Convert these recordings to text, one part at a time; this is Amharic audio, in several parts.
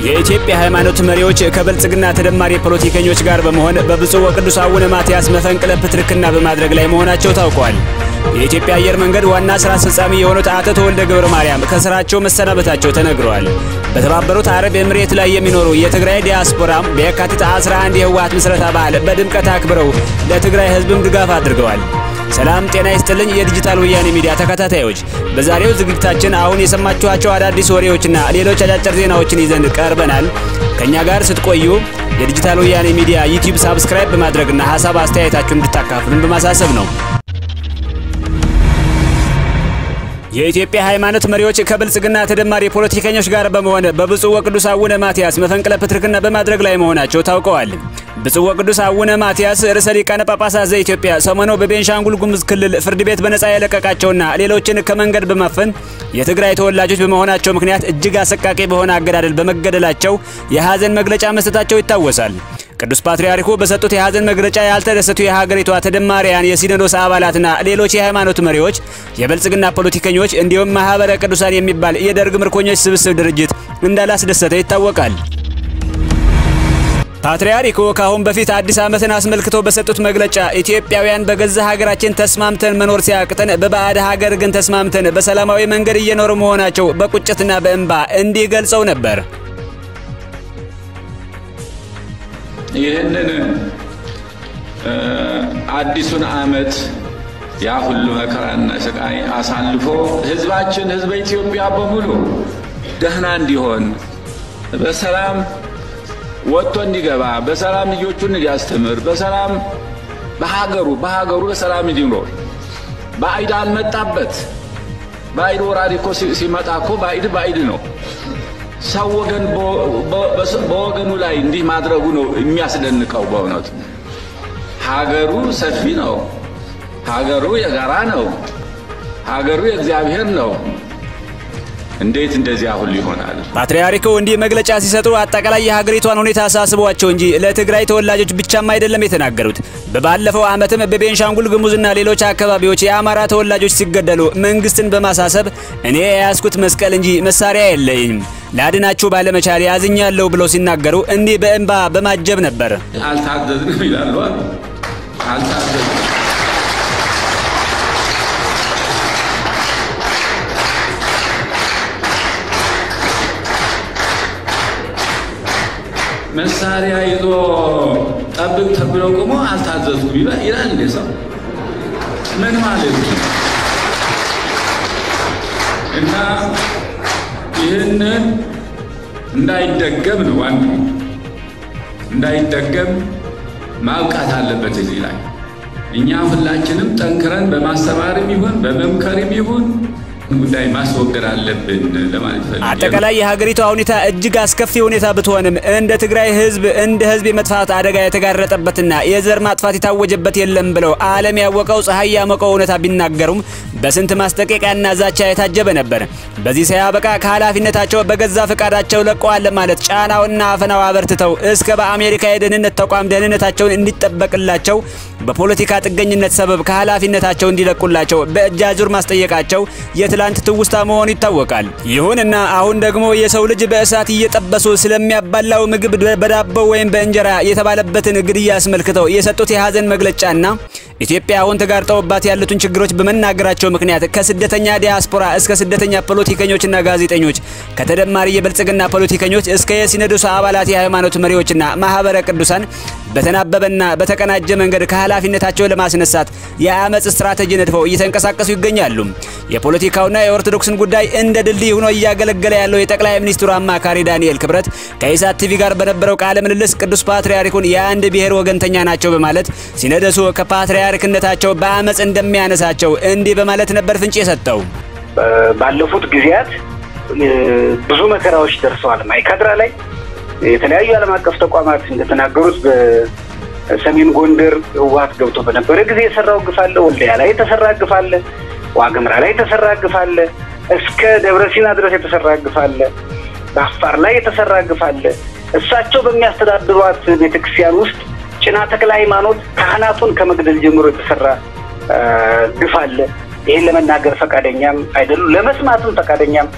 የኢትዮጵያ ሃይማኖት መሪዎች ከብልጽግና ተደማሪ ፖለቲከኞች ጋር በመሆን በብፁዕ ወቅዱስ አቡነ ማትያስ መፈንቅለ ፕትርክና በማድረግ ላይ መሆናቸው ታውቋል። የኢትዮጵያ አየር መንገድ ዋና ስራ አስፈጻሚ የሆኑት አቶ ተወልደ ገብረ ማርያም ከስራቸው መሰናበታቸው ተነግረዋል። በተባበሩት አረብ ኤምሬት ላይ የሚኖሩ የትግራይ ዲያስፖራም በየካቲት 11 የህወሓት ምስረታ በዓል በድምቀት አክብረው ለትግራይ ህዝብም ድጋፍ አድርገዋል። ሰላም ጤና ይስጥልኝ የዲጂታል ወያኔ ሚዲያ ተከታታዮች፣ በዛሬው ዝግጅታችን አሁን የሰማችኋቸው አዳዲስ ወሬዎችና ሌሎች አጫጭር ዜናዎችን ይዘን ቀርበናል። ከኛ ጋር ስትቆዩ የዲጂታል ወያኔ ሚዲያ ዩቲዩብ ሳብስክራይብ በማድረግና ሀሳብ አስተያየታችሁን እንድታካፍሉን በማሳሰብ ነው። የኢትዮጵያ ሃይማኖት መሪዎች ከብልጽግና ተደማሪ ፖለቲከኞች ጋር በመሆን በብፁዕ ወቅዱስ አቡነ ማትያስ መፈንቅለ ፕትርክና በማድረግ ላይ መሆናቸው ታውቀዋል። ብፁዕ ወቅዱስ አቡነ ማትያስ ርዕሰ ሊቃነ ጳጳሳት ዘኢትዮጵያ ሰሞኑ በቤንሻንጉል ጉሙዝ ክልል ፍርድ ቤት በነጻ የለቀቃቸውና ሌሎችን ከመንገድ በማፈን የትግራይ ተወላጆች በመሆናቸው ምክንያት እጅግ አሰቃቂ በሆነ አገዳደል በመገደላቸው የሐዘን መግለጫ መስጠታቸው ይታወሳል። ቅዱስ ፓትርያርኩ በሰጡት የሐዘን መግለጫ ያልተደሰቱ የሀገሪቷ ተደማሪያን የሲኖዶስ አባላትና ሌሎች የሃይማኖት መሪዎች፣ የብልጽግና ፖለቲከኞች እንዲሁም ማህበረ ቅዱሳን የሚባል የደርግ ምርኮኞች ስብስብ ድርጅት እንዳላስደሰተ ይታወቃል። ፓትርያርኩ ከአሁን በፊት አዲስ ዓመትን አስመልክቶ በሰጡት መግለጫ ኢትዮጵያውያን በገዛ ሀገራችን ተስማምተን መኖር ሲያቅተን በባዕድ ሀገር ግን ተስማምተን በሰላማዊ መንገድ እየኖሩ መሆናቸው በቁጭትና በእንባ እንዲህ ገልጸው ነበር። ይህንን አዲሱን ዓመት ያ ሁሉ መከራና ስቃይ አሳልፎ ህዝባችን ህዝበ ኢትዮጵያ በሙሉ ደህና እንዲሆን በሰላም ወጥቶ እንዲገባ በሰላም ልጆቹን እንዲያስተምር በሰላም በሀገሩ በሀገሩ በሰላም እንዲኖር ባዕድ አልመጣበት። ባዕድ ወራሪ እኮ ሲመጣ እኮ ባዕድ ባዕድ ነው። ሰው ወገን በወገኑ ላይ እንዲህ ማድረጉ ነው የሚያስደንቀው። በእውነቱ ሀገሩ ሰፊ ነው። ሀገሩ የጋራ ነው። ሀገሩ የእግዚአብሔር ነው። እንዴት እንደዚያ ሁሉ ይሆናል? ፓትርያርኩ እንዲህ መግለጫ ሲሰጡ አጠቃላይ የሀገሪቷን ሁኔታ አሳስቧቸው እንጂ ለትግራይ ተወላጆች ብቻም አይደለም የተናገሩት። በባለፈው ዓመትም በቤንሻንጉል ጉሙዝና ሌሎች አካባቢዎች የአማራ ተወላጆች ሲገደሉ መንግስትን በማሳሰብ እኔ የያዝኩት መስቀል እንጂ መሳሪያ የለኝም ላድናችሁ ባለመቻል ያዝኛለሁ ብለው ሲናገሩ እንዲህ በእንባ በማጀብ ነበር። አልታዘዝንም ይላሉ። አልታዘዝንም መሳሪያ ይዞ ጠብቅ ተብሎ ቆሞ አልታዘዝኩም ይላል እንዴ ሰው? ምን ማለት ነው? እና ይህንን እንዳይደገም ነው ዋናው፣ እንዳይደገም ማብቃት አለበት። እዚህ ላይ እኛ ሁላችንም ጠንክረን በማስተማርም ይሁን በመምከርም ይሁን ጉዳይ ማስወገድ አለብን ለማለት ፈልጌ። አጠቃላይ የሀገሪቷ ሁኔታ እጅግ አስከፊ ሁኔታ ብትሆንም እንደ ትግራይ ህዝብ እንደ ህዝብ የመጥፋት አደጋ የተጋረጠበትና የዘር ማጥፋት የታወጀበት የለም ብለው ዓለም ያወቀው ፀሐይ ያሞቀው እውነታ ቢናገሩም በስንት ማስጠንቀቂያና ዛቻ የታጀበ ነበር። በዚህ ሳያበቃ ከኃላፊነታቸው በገዛ ፈቃዳቸው ለቀዋል ለማለት ጫናውና አፈናው አበርትተው እስከ በአሜሪካ የደህንነት ተቋም ደህንነታቸውን እንዲጠበቅላቸው በፖለቲካ ጥገኝነት ሰበብ ከኃላፊነታቸው እንዲለቁላቸው በእጅ አዙር ማስጠየቃቸው የትላንት ትውስታ መሆኑ ይታወቃል። ይሁንና አሁን ደግሞ የሰው ልጅ በእሳት እየጠበሱ ስለሚያባላው ምግብ በዳቦ ወይም በእንጀራ የተባለበትን ግድያ አስመልክተው የሰጡት የሀዘን መግለጫና ኢትዮጵያ አሁን ተጋርጠውባት ያሉትን ችግሮች በመናገራቸው ምክንያት ከስደተኛ ዲያስፖራ እስከ ስደተኛ ፖለቲከኞችና ጋዜጠኞች ከተደማሪ የብልጽግና ፖለቲከኞች እስከ የሲኖዶስ አባላት የሃይማኖት መሪዎችና ማህበረ ቅዱሳን በተናበበና በተቀናጀ መንገድ ከኃላፊነታቸው ለማስነሳት የአመፅ ስትራቴጂ ነድፈው እየተንቀሳቀሱ ይገኛሉ። የፖለቲካውና የኦርቶዶክስን ጉዳይ እንደ ድልድይ ሆኖ እያገለገለ ያለው የጠቅላይ ሚኒስትሩ አማካሪ ዳንኤል ክብረት ከኢሳት ቲቪ ጋር በነበረው ቃለ ምልልስ ቅዱስ ፓትርያርኩን የአንድ ብሔር ወገንተኛ ናቸው በማለት ሲኖዶሱ ከፓትርያርክነታቸው በአመፅ እንደሚያነሳቸው እንዲህ በማለት ነበር ፍንጭ የሰጠው። ባለፉት ጊዜያት ብዙ መከራዎች ደርሰዋል። ማይካድራ ላይ የተለያዩ ዓለም አቀፍ ተቋማት እንደተናገሩት በሰሜን ጎንደር ህወሓት ገብቶ በነበረ ጊዜ የሰራው ግፍ አለ። ወልዲያ ላይ የተሰራ ግፍ አለ። ዋግምራ ላይ የተሰራ ግፍ አለ። እስከ ደብረ ሲና ድረስ የተሰራ ግፍ አለ። በአፋር ላይ የተሰራ ግፍ አለ። እሳቸው በሚያስተዳድሯት ቤተክርስቲያን ውስጥ ጭና ተክለ ሃይማኖት ካህናቱን ከመግደል ጀምሮ የተሰራ ግፍ አለ። ይህን ለመናገር ፈቃደኛም አይደሉም፣ ለመስማትም ፈቃደኛም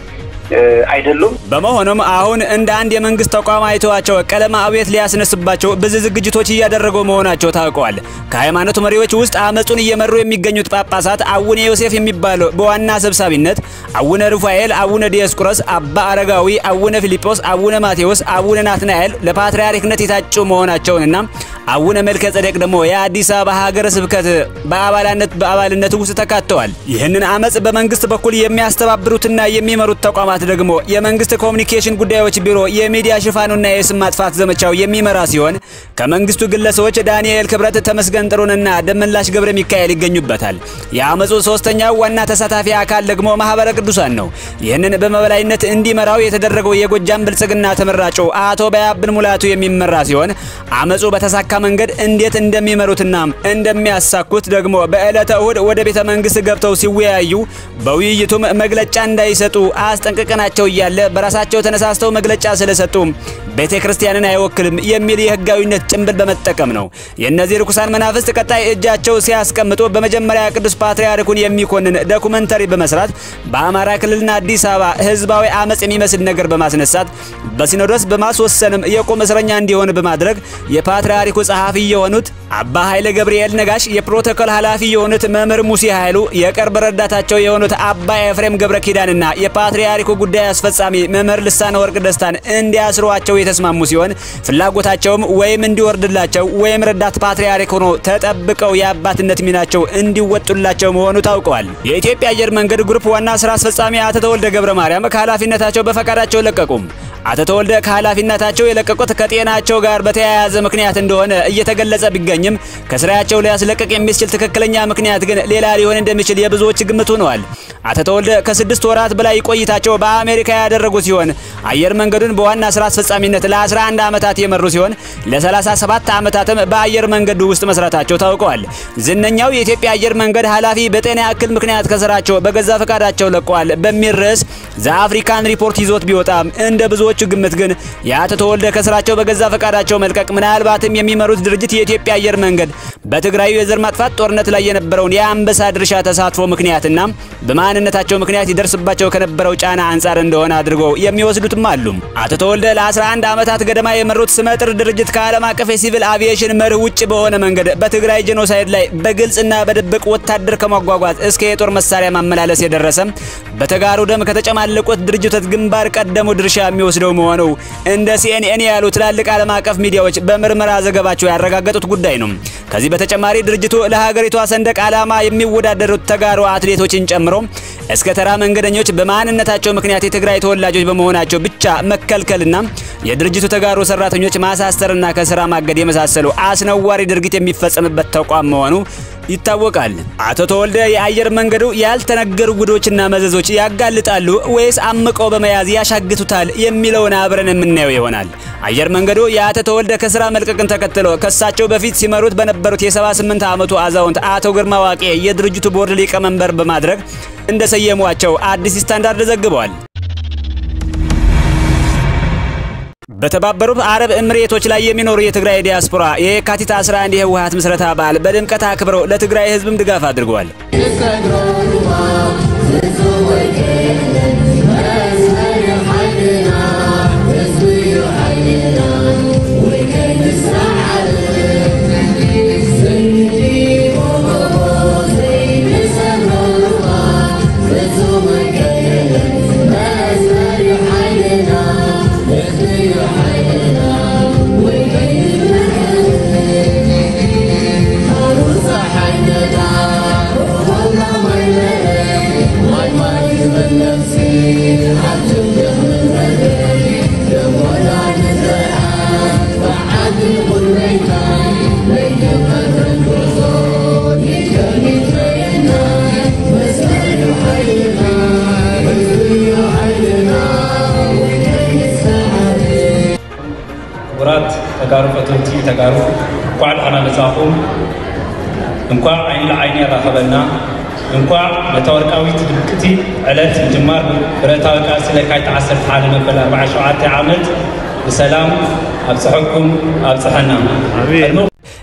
አይደሉም። በመሆኑም አሁን እንደ አንድ የመንግስት ተቋም አይተዋቸው ቀለማ አብዮት ሊያስነሱባቸው ብዙ ዝግጅቶች እያደረጉ መሆናቸው ታውቀዋል። ከሃይማኖቱ መሪዎች ውስጥ አመፁን እየመሩ የሚገኙት ጳጳሳት አቡነ ዮሴፍ የሚባለው በዋና ሰብሳቢነት፣ አቡነ ሩፋኤል፣ አቡነ ዲዮስቆሮስ፣ አባ አረጋዊ፣ አቡነ ፊልጶስ፣ አቡነ ማቴዎስ፣ አቡነ ናትናኤል ለፓትርያርክነት የታጩ መሆናቸውንና አቡነ መልከ ጸደቅ ደግሞ የአዲስ አበባ ሀገረ ስብከት በአባልነት በአባልነት ውስጥ ተካተዋል። ይህንን አመፅ በመንግስት በኩል የሚያስተባብሩትና የሚመሩት ተቋማት ደግሞ የመንግስት ኮሚኒኬሽን ጉዳዮች ቢሮ የሚዲያ ሽፋኑና የስም ማጥፋት ዘመቻው የሚመራ ሲሆን ከመንግስቱ ግለሰቦች ዳንኤል ክብረት፣ ተመስገን ጥሩንና ደመላሽ ገብረ ሚካኤል ይገኙበታል። የአመፁ ሶስተኛው ዋና ተሳታፊ አካል ደግሞ ማህበረ ቅዱሳን ነው። ይህንን በመበላይነት እንዲመራው የተደረገው የጎጃም ብልጽግና ተመራጩ አቶ ባያብን ሙላቱ የሚመራ ሲሆን አመፁ በተሳካ መንገድ እንዴት እንደሚመሩትና እንደሚያሳኩት ደግሞ በዕለተ እሁድ ወደ ቤተ መንግስት ገብተው ሲወያዩ በውይይቱም መግለጫ እንዳይሰጡ አስጠንቅቀናቸው እያለ በራሳቸው ተነሳስተው መግለጫ ስለሰጡ ቤተ ክርስቲያንን አይወክልም የሚል የህጋዊነት ጭንብል በመጠቀም ነው። የእነዚህ ርኩሳን መናፍስት ቀጣይ እጃቸው ሲያስቀምጡ በመጀመሪያ ቅዱስ ፓትርያርኩን የሚኮንን ዶኩመንተሪ በመስራት በአማራ ክልልና አዲስ አበባ ህዝባዊ አመፅ የሚመስል ነገር በማስነሳት በሲኖዶስ በማስወሰንም የቁም እስረኛ እንዲሆን በማድረግ የፓትርያርኩ ጸሐፊ የሆኑት አባ ኃይለ ገብርኤል ነጋሽ፣ የፕሮቶኮል ኃላፊ የሆኑት መምህር ሙሴ ኃይሉ፣ የቅርብ ረዳታቸው የሆኑት አባ ኤፍሬም ገብረ ኪዳንና የፓትርያርኩ ጉዳይ አስፈጻሚ መምህር ልሳነ ወርቅ ደስታን እንዲያስሯቸው የተስማሙ ሲሆን ፍላጎታቸውም ወይም እንዲወርድላቸው ወይም ረዳት ፓትርያርክ ሆኖ ተጠብቀው የአባትነት ሚናቸው እንዲወጡላቸው መሆኑ ታውቀዋል። የኢትዮጵያ አየር መንገድ ግሩፕ ዋና ስራ አስፈጻሚ አቶ ተወልደ ገብረ ማርያም ከኃላፊነታቸው በፈቃዳቸው ለቀቁም። አቶ ተወልደ ከኃላፊነታቸው የለቀቁት ከጤናቸው ጋር በተያያዘ ምክንያት እንደሆነ እየተገለጸ ቢገኝም ከስራቸው ሊያስለቀቅ የሚችል ትክክለኛ ምክንያት ግን ሌላ ሊሆን እንደሚችል የብዙዎች ግምት ሆነዋል። አቶ ተወልደ ከስድስት ወራት በላይ ቆይታቸው በአሜሪካ ያደረጉ ሲሆን አየር መንገዱን በዋና ስራ አስፈጻሚነት ለ11 ዓመታት የመሩ ሲሆን ለ37 ዓመታትም በአየር መንገዱ ውስጥ መስራታቸው ታውቀዋል። ዝነኛው የኢትዮጵያ አየር መንገድ ኃላፊ በጤና እክል ምክንያት ከስራቸው በገዛ ፈቃዳቸው ለቀዋል በሚል ርዕስ ዘአፍሪካን ሪፖርት ይዞት ቢወጣም እንደ ብዙዎቹ ግምት ግን የአቶ ተወልደ ከስራቸው በገዛ ፈቃዳቸው መልቀቅ ምናልባትም የሚመሩት ድርጅት የኢትዮጵያ አየር መንገድ በትግራዩ የዘር ማጥፋት ጦርነት ላይ የነበረውን የአንበሳ ድርሻ ተሳትፎ ምክንያትና በማንነታቸው ምክንያት ይደርስባቸው ከነበረው ጫና አንጻር እንደሆነ አድርገው የሚወስዱትም አሉ። አቶ ተወልደ ለ11 ዓመታት ገደማ የመሩት ስመጥር ድርጅት ከዓለም አቀፍ የሲቪል አቪዬሽን መርህ ውጭ በሆነ መንገድ በትግራይ ጄኖሳይድ ላይ በግልጽና በድብቅ ወታደር ከማጓጓዝ እስከ የጦር መሳሪያ ማመላለስ የደረሰ በተጋሩ ደም ከተጨማለቁት ድርጅቶች ግንባር ቀደሙ ድርሻ የሚወስደው መሆኑ እንደ ሲኤንኤን ያሉ ትላልቅ ዓለም አቀፍ ሚዲያዎች በምርመራ ዘገባቸው ያረጋገጡት ጉዳይ ነው። ከዚህ በተጨማሪ ድርጅቱ ለሀገሪቷ ሰንደቅ ዓላማ የሚወዳደሩት ተጋሩ አትሌቶችን ጨምሮ እስከ ተራ መንገደኞች በማንነታቸው ምክንያት የትግራይ ተወላጆች በመሆናቸው ብቻ መከልከልና የድርጅቱ ተጋሩ ሰራተኞች ማሳሰርና ከስራ ማገድ የመሳሰሉ አስነዋሪ ድርጊት የሚፈጸምበት ተቋም መሆኑ ይታወቃል። አቶ ተወልደ የአየር መንገዱ ያልተነገሩ ጉዶችና መዘዞች ያጋልጣሉ ወይስ አምቀው በመያዝ ያሻግቱታል የሚለውን አብረን የምናየው ይሆናል። አየር መንገዱ የአቶ ተወልደ ከስራ መልቀቅን ተከትሎ ከሳቸው በፊት ሲመሩት በነበሩት የ78 ዓመቱ አዛውንት አቶ ግርማ ዋቄ የድርጅቱ ቦርድ ሊቀመንበር በማድረግ እንደሰየሟቸው አዲስ ስታንዳርድ ዘግበዋል። በተባበሩት አረብ እምሬቶች ላይ የሚኖሩ የትግራይ ዲያስፖራ የካቲት 11 የህወሓት ምስረታ በዓል በድምቀት አክብረው ለትግራይ ህዝብም ድጋፍ አድርገዋል። ክቡራት ተጋሩ ፈተውቲ ተጋሩ እንኳዕ ደህና መጻኹም እንኳዕ ዓይኒ ለዓይኒ ያራኸበና እንኳዕ ነታ ወርቃዊት ድምቅቲ ዕለት ምጅማር ብረታዊ ቃልሲ ለካቲት 11 መበል 47 ዓመት ብሰላም ኣብፅሐኩም ኣብፅሐና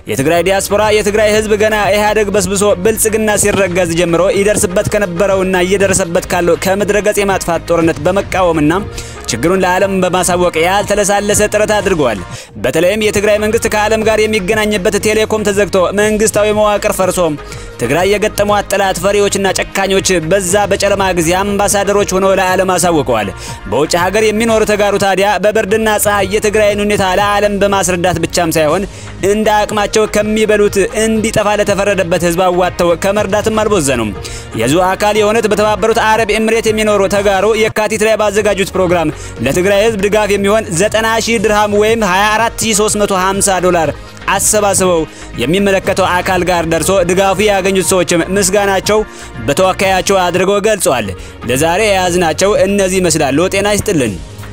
የትግራይ ዲያስፖራ የትግራይ ህዝብ ገና ኢህአዴግ በስብሶ ብልጽግና ሲረገዝ ጀምሮ ይደርስበት ከነበረውና እየደረሰበት ካለው ከምድረ ገጽ የማጥፋት ጦርነት በመቃወምና ችግሩን ለዓለም በማሳወቅ ያልተለሳለሰ ጥረት አድርገዋል። በተለይም የትግራይ መንግስት ከዓለም ጋር የሚገናኝበት ቴሌኮም ተዘግቶ መንግስታዊ መዋቅር ፈርሶ ትግራይ የገጠሟት ጠላት ፈሪዎችና ጨካኞች በዛ በጨለማ ጊዜ አምባሳደሮች ሆነው ለዓለም አሳውቀዋል። በውጭ ሀገር የሚኖሩ ተጋሩ ታዲያ በብርድና ፀሐይ የትግራይን ሁኔታ ለዓለም በማስረዳት ብቻም ሳይሆን እንደ አቅማቸው ከሚበሉት እንዲጠፋ ለተፈረደበት ህዝብ አዋጥተው ከመርዳትም አልቦዘኑም። የዚሁ አካል የሆኑት በተባበሩት አረብ ኤምሬት የሚኖሩ ተጋሩ የካቲት ላይ ባዘጋጁት ፕሮግራም ለትግራይ ህዝብ ድጋፍ የሚሆን 90 ሺህ ድርሃም ወይም 24350 ዶላር አሰባስበው የሚመለከተው አካል ጋር ደርሶ ድጋፉ ያገኙት ሰዎችም ምስጋናቸው በተወካያቸው አድርገው ገልጸዋል። ለዛሬ የያዝናቸው እነዚህ ይመስላሉ። ጤና ይስጥልን።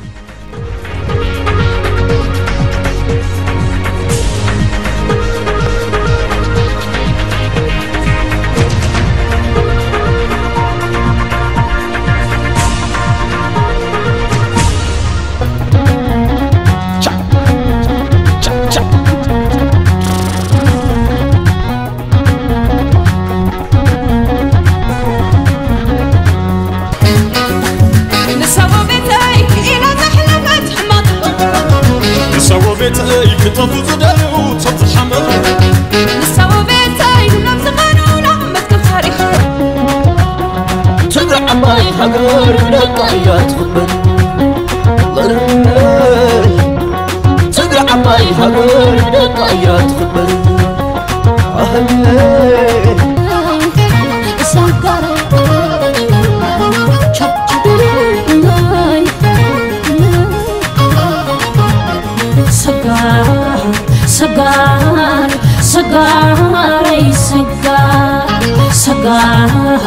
ቤተይ ክጠፉ ዝደልዩ ቶም ዝሓመሩ ንሰቦ ቤተይ ሁሎም ዝቐኑና መትከብ ታሪክ ትግራይ ዓባይ ሃገር ብደቃ እያ ትኽበር ትግራይ ዓባይ ሃገር ብደቃ እያ ትኽበር ሰጋር ሰጋር ሰጋር ሰጋር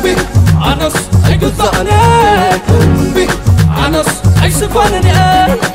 ኣነስ ኣይግዛእነ ኣነስ ኣይስፋንን እየ